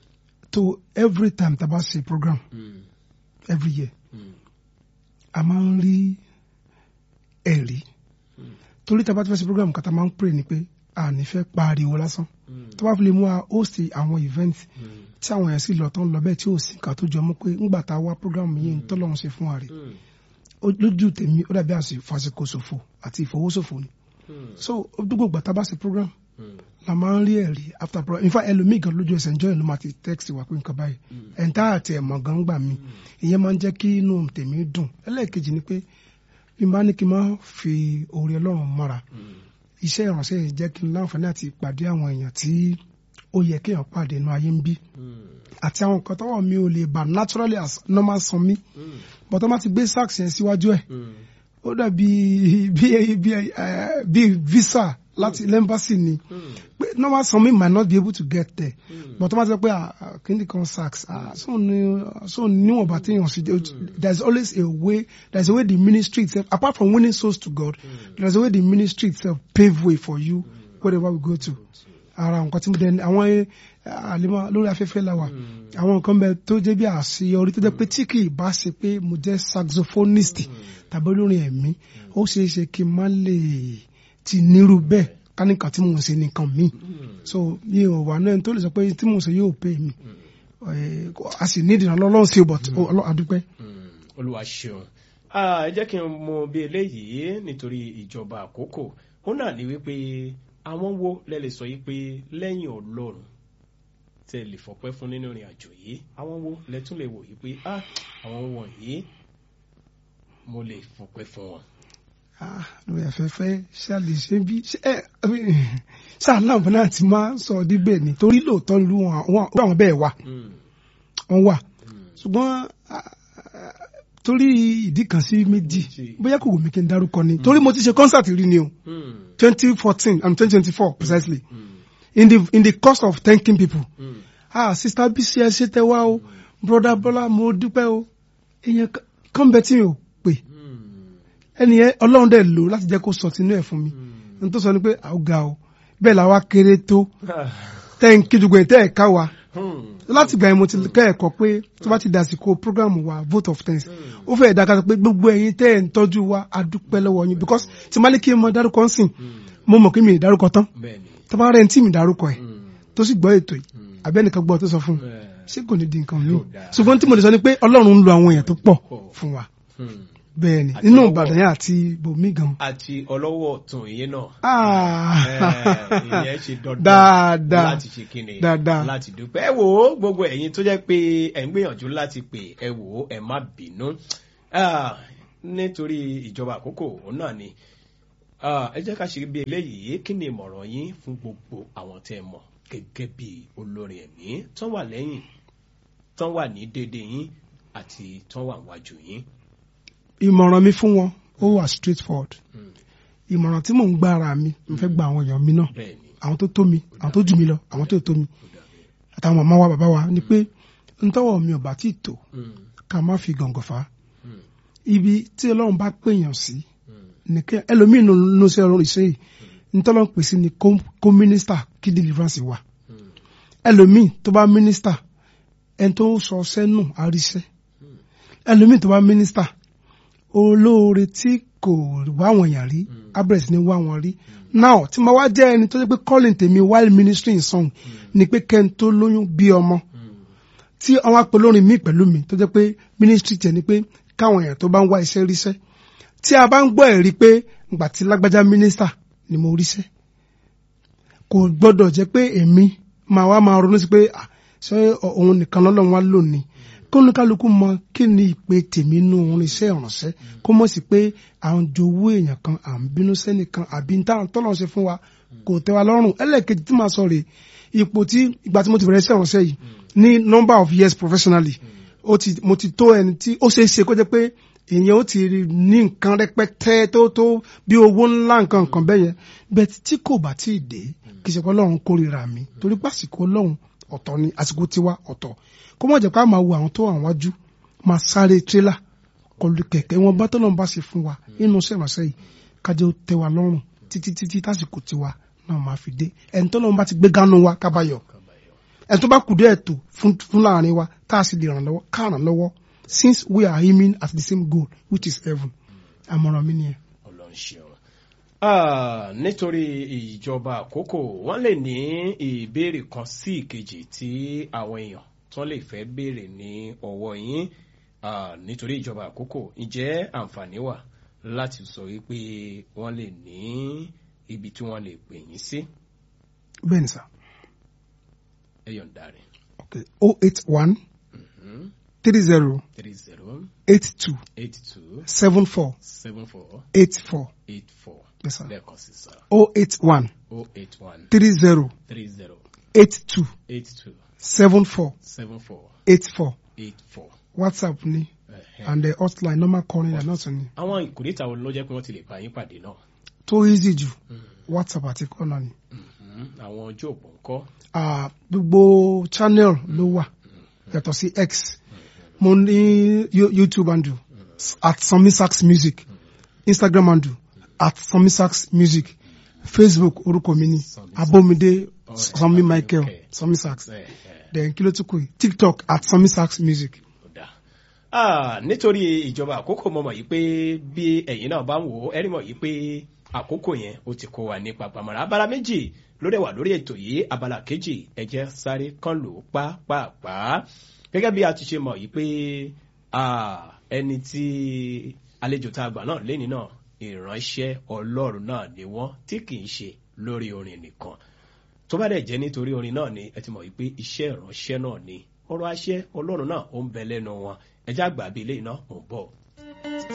Speaker 3: tó every time tá a bá ṣe program
Speaker 1: Mm.
Speaker 3: every year
Speaker 1: Mm.
Speaker 3: a máa ń rí ẹ̀rí
Speaker 1: Mm.
Speaker 3: torí tá a bá ti fẹ́ ṣe program kan tá a máa ń pray ni pé a ní fẹ́ pariwo lásán
Speaker 1: Mm.
Speaker 3: tó bá fi lè mú wa host àwọn event
Speaker 1: Mm.
Speaker 3: tí àwọn èèyàn sì lọ tán lọ bẹ́ẹ̀ tí ò sí nǹkan tó jọ mọ́ pé ńgbà tá a wá program yìí ń tọ́lọ́run ṣe fún wa rè
Speaker 1: Mm.
Speaker 3: Ó- lójú tèmi ó dàbí àsìkò ṣòfò àti ìfowóṣòfò ni
Speaker 1: Mm.
Speaker 3: so gbogbo ìgbà tá a bá ṣe program
Speaker 1: Mm.
Speaker 3: la máa ń rí ẹ̀rí after program in fact ẹlòmíì gan lójú ẹsẹ̀ ǹjọ́ ìlú máa ti text wa pé nǹkan báyìí ẹ̀ńtá àti ẹ̀mọ̀ gan gbà mí ìyẹn máa ń jẹ́ kí inú tèmi dùn ẹlẹ́ẹ̀kejì ni pé bí n bá ní kí n máa fi oore ọlọ́run mọ́ra
Speaker 1: Mm.
Speaker 3: iṣẹ́ ìránṣẹ́ yìí jẹ́ kí n láǹfààní àti pàdé àwọn èèyàn tí ó yẹ kéèyàn pàdé inú ayé ń bí
Speaker 1: Mm.
Speaker 3: àti àwọn nǹkan tọ́wọ́ mi ò lè bà naturally as normal san mi
Speaker 1: Mm.
Speaker 3: but wọ́n bá ti gbé sax yẹn síwájú ẹ̀
Speaker 1: Mm.
Speaker 3: ó dàbí bí bí eh, bí visa láti lẹ́mbàsì ni
Speaker 1: Mm.
Speaker 3: pé normal san mi might not be able to get there
Speaker 1: Mm.
Speaker 3: but wọ́n bá ti sọ pé ah, ah, kíni kan sax ah, so ni so níwọ̀nba téèyàn sì there is always a way there is a way the ministry itself apart from winning souls to God there is a way the ministry itself pave way for you wherever we go to ara nǹkan tí mo dẹ àwọn eh, àlema lórí afẹ́fẹ́ la wà àwọn nǹkan bẹ tó jẹ́ bí àṣeyọrí tó jẹ́ pé tí kì í bá ṣe pé mo jẹ́ saxophonist tàbí olórin ẹ̀mí ó ṣeé ṣe kí n má lè ti nírú bẹ́ẹ̀ ká ní nǹkan tí mò ń ṣe nìkan mi so mi ò wà náà tó lè sọ pé tí mò ń ṣe yóò pè mí Eh, a sì ní ìdìnnà lọ́lọ́run sí o but Ọlọ́run adúpẹ́.
Speaker 1: Mm, olúwa ṣeun Ah, ẹ jẹ́ kí n mọ bí eléyìí nítorí ìjọba àkókò ó náà ní wípé àwọn wo lẹ lè sọ yìí pé lẹ́yìn ọlọ́run tẹ lè fọpẹ́ fún nínú ìrìn àjò yìí àwọn wo lẹ tún lè wò yìí pé ah àwọn wọ̀nyí mo lè fọpẹ́ fún wọn.
Speaker 3: Ah, lórí afẹ́fẹ́ ṣáàlì ṣe bí ṣáàlàmù náà ti máa ń sọ díbẹ̀ ni torí lóòótọ́ lu wọn àwọn bẹ́ẹ̀ wà
Speaker 1: Mm,
Speaker 3: wọ́n wà
Speaker 1: mm,
Speaker 3: ṣùgbọ́n ah, ah, torí ìdí kan sí méjì
Speaker 1: Méjì.
Speaker 3: bóyá kò wù mí kí n dárúkọ ni torí mo ti ṣe concert rí ni o
Speaker 1: mm,
Speaker 3: twenty fourteen and twenty twenty four precisely
Speaker 1: mm,
Speaker 3: in the in the course of thanking people
Speaker 1: mm,
Speaker 3: ah sister bisi ẹ ṣe tẹ wá o broda bọlá mo dúpẹ́ o èèyàn kan bẹ tí mi ò pè
Speaker 1: mm,
Speaker 3: ẹni yẹn ọlọ́run dẹ̀ lò láti jẹ́ kó sọ tinú ẹ̀ fún mi
Speaker 1: mm.
Speaker 3: n tó sọ ni pé àwọn ga o bẹ́ẹ̀ làwa kéré tó
Speaker 1: Ah,
Speaker 3: tẹ́ ń kí dùgbò ẹ̀ tẹ́ ẹ̀ ká wa
Speaker 1: mm,
Speaker 3: láti gbà yẹn mo ti kẹ́ ẹ̀kọ́ pé tó bá ti dàsìkò program wa vote of thanks ó fẹ́ ẹ̀dá kan sọ pé gbogbo ẹ̀yin tẹ́ ẹ̀ ń tọ́jú wa a dúpẹ́ lọ́wọ́ yín because tí má ní kí n mọ dárúkọ ń sìn mo mọ̀ kí mi ì dárúkọ tán
Speaker 1: bẹ́ẹ̀ni.
Speaker 3: tó bá rẹ̀ ń tí mi dárúkọ ẹ̀
Speaker 1: Mm,
Speaker 3: tó sì gbọ́ ètò yìí
Speaker 1: mm,
Speaker 3: abẹ́nìkan gbọ́ tó sọ fún un
Speaker 1: eh,
Speaker 3: ṣé kò ní di nǹkan mi
Speaker 1: Yóò dáa.
Speaker 3: ṣùgbọ́n tí mo lè sọ ni pé ọlọ́run ń lo àwọn èèyàn tó pọ̀ fún wa
Speaker 1: mm.
Speaker 3: bẹ́ẹ̀ ni
Speaker 1: Àti
Speaker 3: nínú
Speaker 1: lọ́wọ́.
Speaker 3: ìbàdàn yẹn àti bòmí gan.
Speaker 1: àti ọlọ́wọ́ ọ̀tún yìí náà.
Speaker 3: Ah.
Speaker 1: Eh, ìyẹn ṣe dandan
Speaker 3: Dáadáa.
Speaker 1: láti ṣe kíni
Speaker 3: Dáadáa.
Speaker 1: láti dúpẹ́. ẹ wò ó gbogbo ẹ̀yin tó jẹ́ pé ẹ̀ ń gbìyànjú láti pè ẹ wò ó ẹ má bínú Ah, nítorí ìjọba àkókò òun náà ni Ah, ẹ jẹ́ ká ṣe bí eléyìí kí ni ìmọ̀ràn yín fún gbogbo àwọn tẹ́ ẹ mọ̀ gẹ́gẹ́ bí olórin ẹ̀mí tán wà lẹ́yìn tán wà ní déédéé yín àti tán wà wájú yín.
Speaker 3: ìmọ̀ràn mi fún wọn ó wà straight forward
Speaker 1: Mm,
Speaker 3: ìmọ̀ràn tí mò ń gba ara mi mo fẹ́ gba àwọn èèyàn mi náà
Speaker 1: bẹ́ẹ̀ ni
Speaker 3: àwọn tó tó mi àwọn tó jù mí lọ àwọn tó tó mi
Speaker 1: ó dàbí.
Speaker 3: àtàwọn màmá wa bàbá wa ni pé ntọ́wọ̀ mi ò bá tí ì tó
Speaker 1: Mm,
Speaker 3: ká má fi gàngàn fà á
Speaker 1: mm,
Speaker 3: ibi tí ọlọ́run bá pèèyàn sí
Speaker 1: mm,
Speaker 3: nìkẹ́ ẹlòmíín ló ló ṣe ọlọ́run ìṣe yìí ntọ́lọ́run pè sí ni kó kó mínísítà kí deliverance wà
Speaker 1: mm,
Speaker 3: ẹlòmíín tó bá mínísítà ẹni tó sọ sẹ́nu àríṣẹ́ ẹlòmíín tó bá mínísítà olóore tí kò wá àwọn èèyàn rí abẹ́rẹ́ sí ni wá wọn rí now tí mo wá jẹ́ ẹni tó jẹ́ pé calling tèmi while ministry in song ni pé kẹ́ni tó lóyún bí ọmọ
Speaker 1: mm,
Speaker 3: tí àwọn apolórin mi pẹ̀lú mi tó jẹ́ pé ministry tẹ̀ ni pé káwọn èèyàn tó bá ń wá iṣẹ́ ríṣẹ́ tí a bá ń gbọ́ ẹ̀rí pé ìgbà tí lágbájá mínísítà ni mo ríṣẹ́ kò gbọ́dọ̀ jẹ́ pé èmi máa wá máa ronú sí pé ah, ṣé òun nìkan lọ́lọ́run wá lónìí kó ní kálukú mọ kí ni ìpè tèmi nú òun iṣẹ́ ìrànṣẹ́ kó mọ̀ sí pé à ń jowó èèyàn kan à ń bínú sẹ́nìkan àbí ń táwọn tọ́lọ́ ṣe fún wa kò tẹ́ wa lọ́rùn ẹlẹ́ẹ̀kejì tí màá sọ rèé ipò tí ìgbà tí mo ti bẹ̀rẹ̀ iṣẹ́ ìrànṣẹ́ yìí ní number of years professionally ó ti mo ti tó ẹni tí ó ṣeé ṣe kó jẹ́ pé èèyàn ó ti ní nǹkan rẹpẹtẹ tó tó bí owó ńlá nǹkan nǹkan bẹ́ẹ̀ yẹn bẹ́ẹ̀ tí kò bá tí ì dé kì í ṣe pé ọlọ́run kórìíra mi torí pé àsìkò ọlọ́run ọ̀tọ̀ ni àsìkò tiwa ọ̀tọ̀ kó mọ̀ jẹ́ pé a máa wo àwọn tó wà wájú máa sáré tírélà kọlu kẹ̀kẹ́ wọn bá tọ́lọ́run bá ṣe fún wa nínú iṣẹ́ ìránṣẹ́ yìí kájọ tẹ́ wa lọ́rùn títí títí tásìkò tiwa náà máa fi dé ẹni tọ́lọ́run bá ti gbé gánú wa kábàyọ̀ ẹ tó bá kù díẹ̀ tó fún fún láàrin wa tá a sì lè ràn lọ́wọ́ ká ràn lọ́wọ́ since we are aiming at the same goal which is heaven àmọ̀ràn mi nìyẹn.
Speaker 1: ọlọ́run ṣeun. Ah, nítorí ìjọba àkókò wọ́n lè ní ìbéèrè kan sí ìkejì tí àwọn èèyàn tó lè fẹ́ béèrè ní ọwọ́ yín Ah, nítorí ìjọba àkókò ǹjẹ́ àǹfààní wà láti sọ wípé wọ́n lè ní ibi tí wọ́n lè pè yín sí
Speaker 3: bẹ́ẹ̀ ni sà
Speaker 1: ẹ yọ̀ǹda rẹ̀
Speaker 3: okay oh eight one three zero
Speaker 1: three zero
Speaker 3: eight two
Speaker 1: eight two
Speaker 3: seven four
Speaker 1: seven four
Speaker 3: eight four
Speaker 1: eight four
Speaker 3: yes sir
Speaker 1: lẹ́ẹ̀kan sí sá
Speaker 3: oh eight one
Speaker 1: oh eight one
Speaker 3: three zero
Speaker 1: three zero
Speaker 3: eight two
Speaker 1: eight two
Speaker 3: seven four
Speaker 1: seven four
Speaker 3: eight four
Speaker 1: eight four.
Speaker 3: whatsapp ni
Speaker 1: Ẹ̀hẹ́.
Speaker 3: and the hotline normal calling and not ni
Speaker 1: àwọn ìkórìtà wo ló jẹ́ pé wọ́n ti lè bá yín pàdé náà
Speaker 3: tó easy jù whatsapp àti kọ́nà ni
Speaker 1: Mhm. àwọn ojú òpó ńkọ́
Speaker 3: Ah, gbogbo channel ló wà yàtọ̀ sí x mo ní Yo- youtube handle at sanmisax music instagram handle at sanmisax music facebook orúkọ mi ni
Speaker 1: Sanmi
Speaker 3: abomide
Speaker 1: Oh,
Speaker 3: sanmi michael
Speaker 1: okay.
Speaker 3: sanmisax
Speaker 1: Ẹ̀hẹ́.
Speaker 3: then kí ló tún kù yìí tiktok at sanmisax music.
Speaker 1: Ó dáa. Ah, nítorí ìjọba àkókò mo mọ̀ yìí pé bí ẹ̀yin náà bá ń wò ó ẹ̀rí mọ̀ yìí pé àkókò yẹn ó ti kó wa ní papamọ́ra abala méjì ló dẹ̀ wà lórí ètò yìí abala kejì ẹ jẹ́ sáré kán lò ó pàápàá gẹ́gẹ́ bí a ti ṣe mọ̀ yìí pé ah, ẹni tí àlejò tá a gbà náà lẹ́ni náà ìránṣẹ́ ọlọ́run náà ni wọ́n tí kì í ṣe lórí orin nìkan tó bá dẹ̀ jẹ́ nítorí orin náà ni ẹ ti mọ̀ wípé iṣẹ́ ìránṣẹ́ náà ni ọ̀rọ̀ àṣẹ ọlọ́run náà ó ń bẹ lẹ́nu wọn ẹjá gbà bí eléyìí náà ò ń bọ̀.